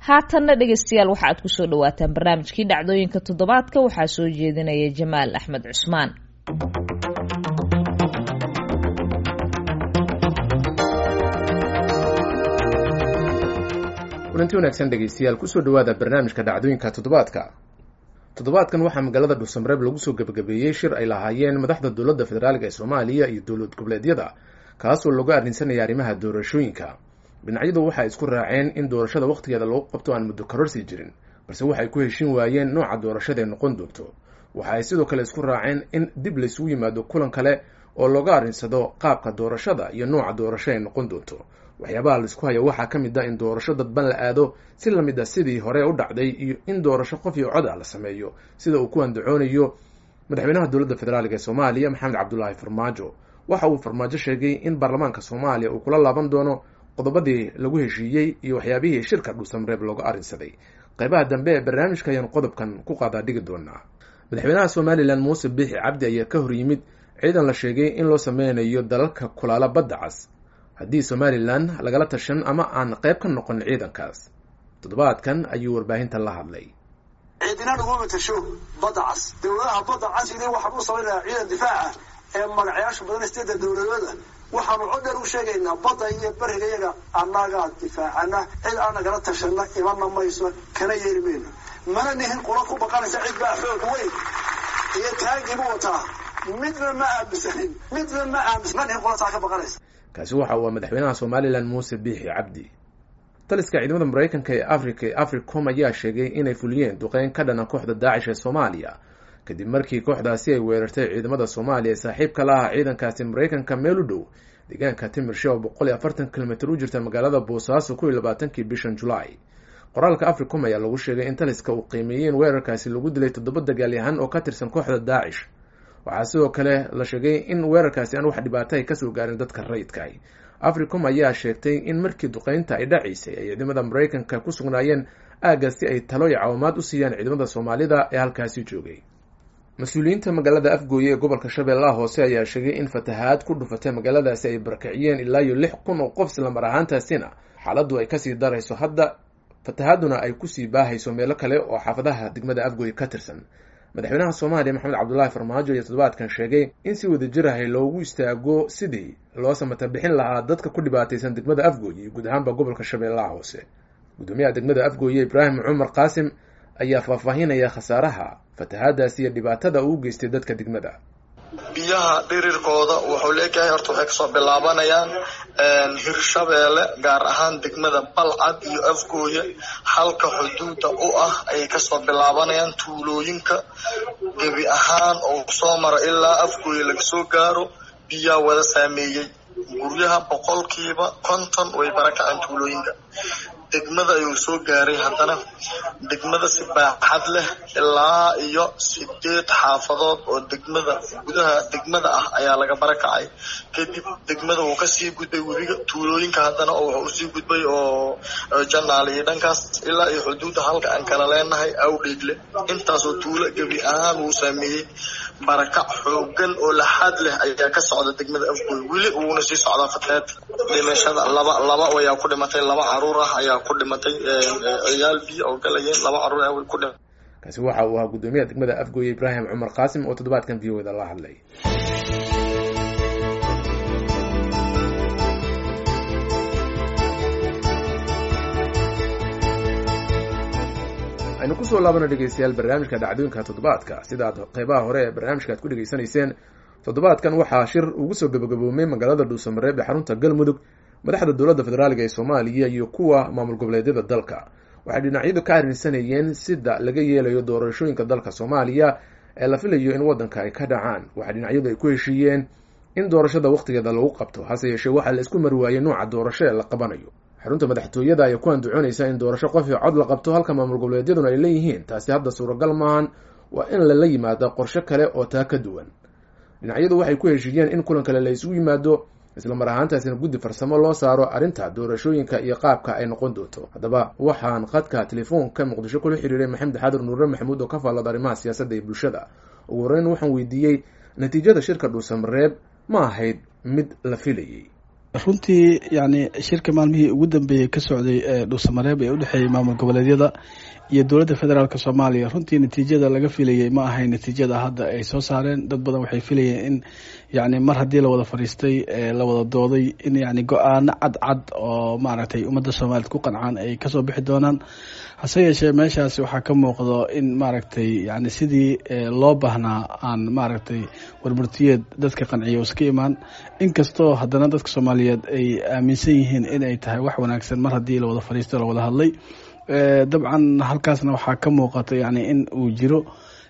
haatanna dhegaystayaal waxa aad kusoo dhawaataan barnaamijkii dhacdooyinka toddobaadka waxaa soo jeedinaya jamaal axmed cusmaan kulanti wanaagsan dhegaystayaal kusoo dhawaada barnaamijka dhacdooyinka toddobaadka toddobaadkan waxaa magaalada dhuusamareeb lagu soo gebagabeeyey shir ay lahaayeen madaxda dowladda federaalka ee soomaaliya iyo dowlad goboleedyada kaasoo lagu arrinsanaya arrimaha doorashooyinka dhinacyadu waxay isku raaceen in doorashada wakhtigeeda lagu qabto aan muddo kororsi jirin balse waxay ku heshin waayeen nooca doorashadae noqon doonto waxa ay sidoo kale isku raaceen in dib laysugu yimaado kulan kale oo looga arrinsado qaabka doorashada iyo nooca doorasho ay noqon doonto waxyaabaha laisku haya waxaa ka mid ah in doorasho dadban la aado si lamid a sidii hore u dhacday iyo in doorasho qof iyo cod ah la sameeyo sida uu ku andacoonayo madaxweynaha dowladda federaalk ee soomaaliya maxamed cabdulaahi farmaajo waxa uu farmaajo sheegay in baarlamaanka soomaaliya uu kula laaban doono qodobadii lagu heshiiyey iyo waxyaabihii shirka dhuusamareeb looga arrinsaday qaybaha dambe ee barnaamijka ayaan qodobkan ku qaadaa dhigi doonaa madaxweynaha somalilan muuse biixi cabdi ayaa ka hor yimid ciidan la sheegay in loo sameynayo dalalka kulaala badda cas haddii somalilan lagala tashan ama aan qayb ka noqon ciidankaas toddobaadkan ayuu warbaahinta la hadlay ciidina laguma tasho badda cas dowladaha badda casile waxaan u samaynayaa ciidan difaaca ee magacayaasha badan steeda dowladooda waxaanu codheer u sheegaynaa badda iyo beriga yaga annagaa difaacana cid aan nagala tashana imana mayso kana yeeri mayno mana nihin qula ku baqanaysa cid baa xoog weyn iyo taagibu wataa midna ma aaminsanin midna ma aaminsan ma nihin qulataa ka baqanaysa kaasi waxa uu madaxweynaha somalilan muuse biixi cabdi taliska ciidamada maraykanka ee africa ee africom ayaa sheegay inay fuliyeen duqeyn ka dhana kooxda daacish ee soomaaliya kadib markii kooxdaasi ay weerartay ciidamada soomaaliya ee saaxiibka la ah ciidankaasi maraykanka meel u dhow deegaanka timirshe oo boqol iyo afartan kilomitr u jirta magaalada boosaaso kow iyo labaatankii bishan julaay qoraalka africom ayaa lagu sheegay in taliska uu qiimeeyey in weerarkaasi lagu dilay toddoba dagaalyahan oo ka tirsan kooxda daacish waxaa sidoo kale la sheegay in weerarkaasi aan wax dhibaato ay kasoo gaarin dadka rayidka africom ayaa sheegtay in markii duqeynta ay dhacaysay ay ciidamada maraykanka ku sugnaayeen aagga si ay talo iyo caawimaad u siiyaan ciidamada soomaalida ee halkaasi joogay mas-uuliyiinta magaalada afgooye ee gobolka shabeellaha hoose ayaa sheegay in fatahaad ku dhufatay magaaladaasi ay barakiciyeen ilaa iyo lix kun oo qof islamar ahaantaasina xaaladdu ay kasii darayso hadda fatahaaduna ay kusii baahayso meelo kale oo xaafadaha degmada afgooye ka tirsan madaxweynaha soomaaliya maxamed cabdulaahi farmaajo ayaa toddobaadkan sheegay in si wadajir ahay loogu istaago sidii loo samata bixin lahaa dadka ku dhibaataysan degmada afgooye iyo guud ahaanba gobolka shabeellaha hoose gudoomiyaha degmada afgooye ibraahim cumar qaasim ayaa faahfaahinaya khasaaraha fatahaadaasi iyo dhibaatada uu geystay dadka degmada biyaha dhirirkooda wuxuu leeyahay horta waxay kasoo bilaabanayaan hirshabeelle gaar ahaan degmada balcad iyo afgooye halka xuduuda u ah ayay kasoo bilaabanayaan tuulooyinka gebi ahaan oo soo mara ilaa afgooye laga soo gaaro biyaa wada saameeyey guryaha boqolkiiba konton way barakaceen tuulooyinka degmada ayuu soo gaaray haddana degmada si baaxad leh ilaa iyo sideed xaafadood oo degmada gudaha degmada ah ayaa laga barakacay kadib degmada wuu kasii gudbay webiga tuulooyinka haddana wuxuu usii gudbay oo janaal iyo dhankaas ilaa iyo xuduudda halka aan kala leenahay awdheegle intaasoo tuulo gebi ahaan wuu saameeyey barakac xoogan oo laxaad leh ayaa ka socda degmada afgooy weli wuuna sii socdaa fatahaad dhimashada laba laba ayaa ku dhimatay laba caruur ah ayaa ku dhimatay ciyaal biyo oo galayeen laba caruur ah way ku dhimatay kaasi waxa uu ahaa guddoomiyaha degmada afgooye ibraahim cumar qaasim oo toddobaadkan v o da la hadlay aynu kusoo laabana dhegeystayaal barnaamijka dhacdooyinka toddobaadka sidaad qeybaha hore ee barnaamijka aad ku dhegeysanayseen toddobaadkan waxaa shir ugu soo gabagaboomay magaalada dhuusamareeb ee xarunta galmudug madaxda dowladda federaalk ee soomaaliya iyo kuwa maamul goboleedyada dalka waxay dhinacyadu ka arrinsanayeen sida laga yeelayo doorashooyinka dalka soomaaliya ee la filayo in waddanka ay ka dhacaan waxaa dhinacyadu ay ku heshiiyeen in doorashada wakhtigeeda lagu qabto hase yeeshee waxaa la isku mari waayey nooca doorasho ee la qabanayo xarunta madaxtooyada ayaa ku andacoonaysa in doorasho qof iyo cod la qabto halka maamul goboleedyaduna ay leeyihiin taasi hadda suuragal maahan waa in lala yimaado qorshe kale oo taa ka duwan dhinacyadu waxay ku heshiiyeen in kulan kale la isugu yimaado isla mar ahaantaasina guddi farsamo loo saaro arrinta doorashooyinka iyo qaabka ay noqon doonto haddaba waxaan qadka telefoonka muqdisho kula xiriiray maxamed xadir nuure maxamuud oo ka faallada arrimaha siyaasadda iyo bulshada ugu horreyn waxaan weydiiyey natiijada shirka dhuusamareeb ma ahayd mid la filayay runtii yani shirka maalmihii ugu dambeeyey ka socday ee dhuusamareeb ee udhexeeyey maamul goboleedyada iyo dowladda federaalk soomaaliya runtii natiijada laga filayay ma ahayn natiijada hadda ay soo saareen dad badan waxay filayeen in yani mar haddii la wada fadhiistay la wada dooday in yani go-aano cadcad oo maaragtay ummadda soomaaliyed ku qancaan ay kasoo bixi doonaan hase yeeshee meeshaasi waxaa ka muuqdo in maaragtay yani sidii loo baahnaa aan maaragtay warmartiyeed dadka qanciya iska imaan inkastoo haddana dadka soomaaliyeed ay aaminsan yihiin in ay tahay wax wanaagsan mar haddii la wada fadhiisto la wada hadlay dabcan halkaasna waxaa ka muuqata yani in uu jiro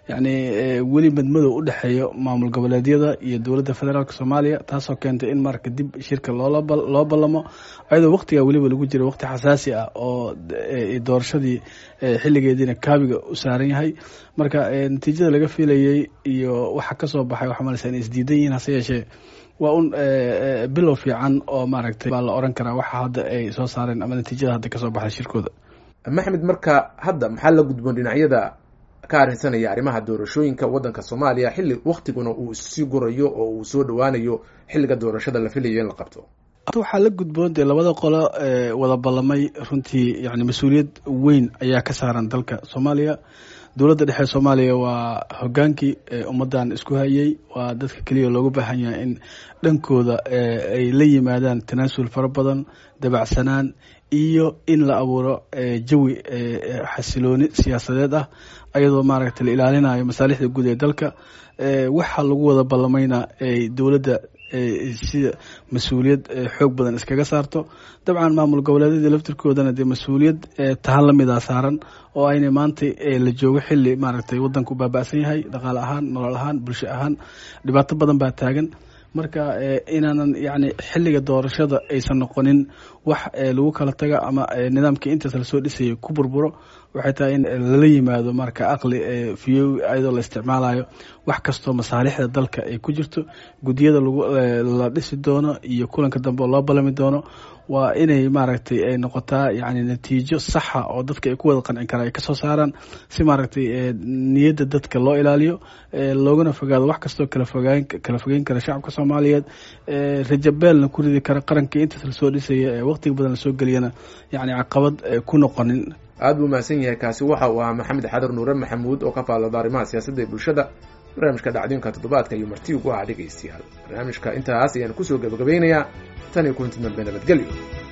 yani weli madmadow udhexeeyo maamul goboleedyada iyo dowladda federaalk soomaaliya taasoo keentay in marka dib shirka loo ballamo ayadoo waqtigaa weliba lagu jira waqti xasaasi ah oo doorashadii xiligeediina kaabiga u saaran yahay marka natiijada laga filayey iyo waxa kasoo baxay waxaa maleysa inay isdiidan yihiin hase yeeshee waa un bilow fiican oo maaragtay baa la oran karaa waxa hadda ay soo saareen ama natiijada hadda kasoo baxday shirkooda maxmed marka hadda maxaa la gudboon dhinacyada ka arrinsanaya arrimaha doorashooyinka waddanka soomaaliya xilli waktiguna uu issii gurayo oo uu soo dhowaanayo xilliga doorashada la filayo in la qabto waxaa la gudboon dee labada qolo wada ballamay runtii yani mas-uuliyad weyn ayaa ka saaran dalka soomaaliya dowladda dhexe soomaaliya waa hogaankii ummaddan isku hayay waa dadka keliya loogu baahan yahay in dhankooda ay la yimaadaan tanaasul fara badan dabacsanaan iyo in la abuuro jawi xasilooni siyaasadeed ah ayadoo maaragtay la ilaalinayo masaalixda guud ee dalka waxa lagu wada ballamayna dowladda sida mas-uuliyad xoog badan iskaga saarto dabcan maamul goboleedyada laftirkoodana dee mas-uuliyad tahan lamidaa saaran oo ayna maanta la joogo xili maaragtay wadanku baaba'san yahay dhaqaale ahaan nolol ahaan bulsho ahaan dhibaato badan baa taagan marka inaanan yani xiliga doorashada aysan noqonin wax lagu kala taga ama nidaamkii intaas lasoo dhisayay ku burburo waxay tahay in lala yimaado marka aqli fiyo ayadoo la isticmaalayo wax kastoo masaalixda dalka ay ku jirto guddiyada la dhisi doono iyo kulanka dambe oo loo balami doono waa inay maaragtay ay noqotaa yani natiijo saxa oo dadka ay ku wada qancin karaan ay kasoo saaraan si maaragtay niyadda dadka loo ilaaliyo loogana fogaado wax kastoo kala fogaan kala fogeyn kara shacabka soomaaliyeed rajabeelna ku ridi kara qarankii intaas lasoo dhisaya ee waqtiga badan lasoo geliyana yani caqabad ku noqonin aada buu mahadsan yahay kaasi waxa uu ahaa maxamed xadar nuure maxamuud oo ka faallada arrimaha siyaasadda ee bulshada barnaamijka dhacdooyinka toddobaadka iyo marti ugu ah dhegaystayaal barnaamijka intaas ayaan kusoo gabagabeynayaa tan iyo kulanti dambe nabadgelyo